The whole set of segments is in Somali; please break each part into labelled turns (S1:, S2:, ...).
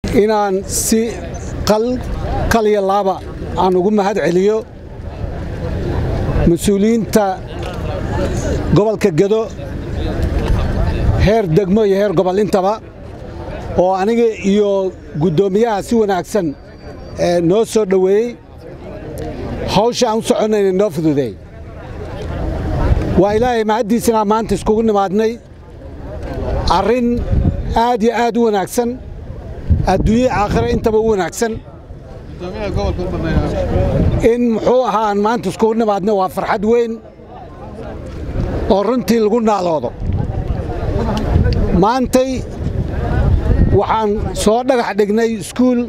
S1: inaan si qalyo laaba aan ugu mahad celiyo mas-uuliyiinta gobolka gedo heer degmo iyo heer gobol intaba oo aniga iyo guddoomiyaha si wanaagsan noo soo dhoweeyey hawsha aan u soconnayna noo fududeey waa ilaahay mahaddiisinaa maanta iskugu nimaadnay arrin aad iyo aad u wanaagsan adduunye aakhira intaba u wanaagsan in muxuu ahaa aan maanta iskugu nimaadnay waa farxad weyn oo runtii lagu naaloodo maantay waxaan soo dhagax dhignay iskuul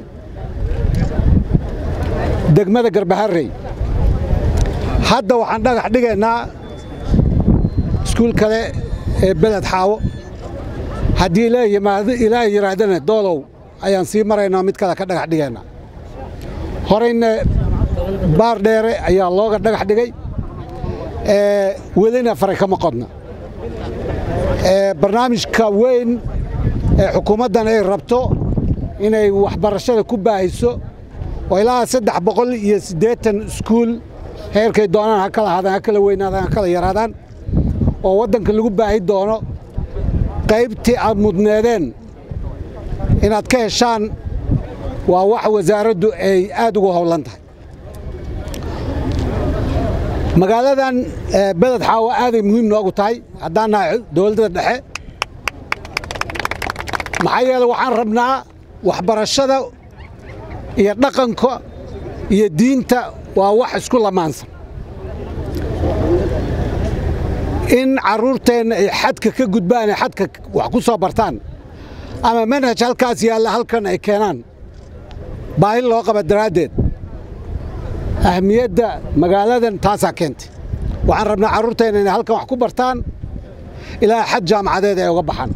S1: degmada garbaharrey hadda waxaan dhagax dhigaynaa iskuul kale ee beled xaawo haddii ilaahay yidhaahdana doolow ayaan sii maraynaa mid kale ka dhagax dhigaynaa horayna baar dheere ayaa looga dhagax dhigay welina faray kama qodna barnaamijka weyn ee xukuumaddan ay rabto inay waxbarashada ku baahiso oo ilaa saddex boqol iyo siddeetan iskuul heerkay doonaan ha kala ahaadaan ha kala weynaadaan ha kala yaraadaan oo waddanka lagu baahi doono qaybtii aad mudneedeen inaad ka heshaan waa wax wasaaraddu ay aad ugu howlan tahay magaaladan beled xaawo aaday muhiim noogu tahay haddaan nahay dowladda dhexe maxaa yeele waxaan rabnaa waxbarashada iyo dhaqanka iyo diinta waa wax isku lamaansan in carruurteenna ay xadka ka gudbaan ay xadka wax ku soo bartaan ama manhaj halkaas yaalla halkan ay keenaan baahi loo qaba daraaddeed ahmiyadda magaaladan taasaa keentay waxaan rabnaa carruurteenna inay halkan wax ku bartaan ilaa xad jaamacadeed ay uga baxaan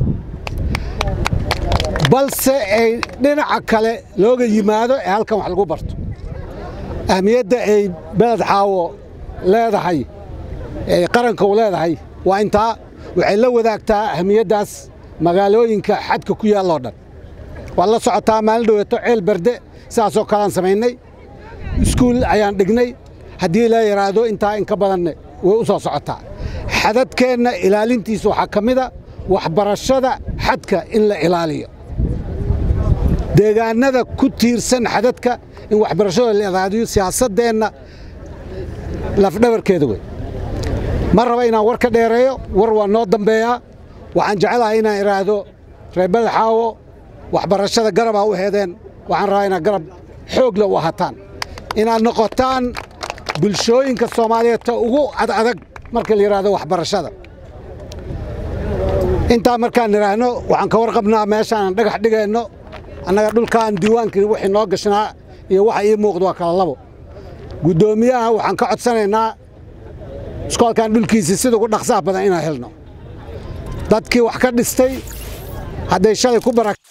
S1: balse ay dhinaca kale looga yimaado ee halkan wax lagu barto ahmiyadda ay beled xaawo leedahay ee qaranka u leedahay waa intaa waxay la wadaagtaa ahmiyaddaas magaalooyinka xadka ku yaalloo dhan waad la socotaa maalin dhoweeto ceel berde sidaasoo kaleaan samaynay iskuul ayaan dhignay haddii la yidhaahdo intaa in ka badanne way u soo socotaa xadadkeenna ilaalintiisa waxaa ka mida waxbarashada xadka in la ilaaliyo deegaannada ku tiirsan xadadka in waxbarashada la ilaaliyo siyaasaddeenna lafdhabarkeeda wey ma raba inaan war ka dheereeyo war waa noo dambeeyaa waxaan jecelahay inaan idhaahdo reer badaxaawo waxbarashada garabaa u heedeen waxaan rabaa inaad garab xoogla u ahataan inaad noqotaan bulshooyinka soomaaliyeed ta ugu adadag marka la yidhaahdo waxbarashada intaa markaan idhaahno waxaan ka warqabnaa meeshaan dhagax dhigayno annaga dhulkaan diiwaankii wixii noo gashnaa iyo waxa ii muuqda waa kala labo guddoomiyaha waxaan ka codsanaynaa iskoolkan dhulkiisii sida ugu dhaqsaha badan inaan helno dadkii wax ka dhistay hadday shalay ku bara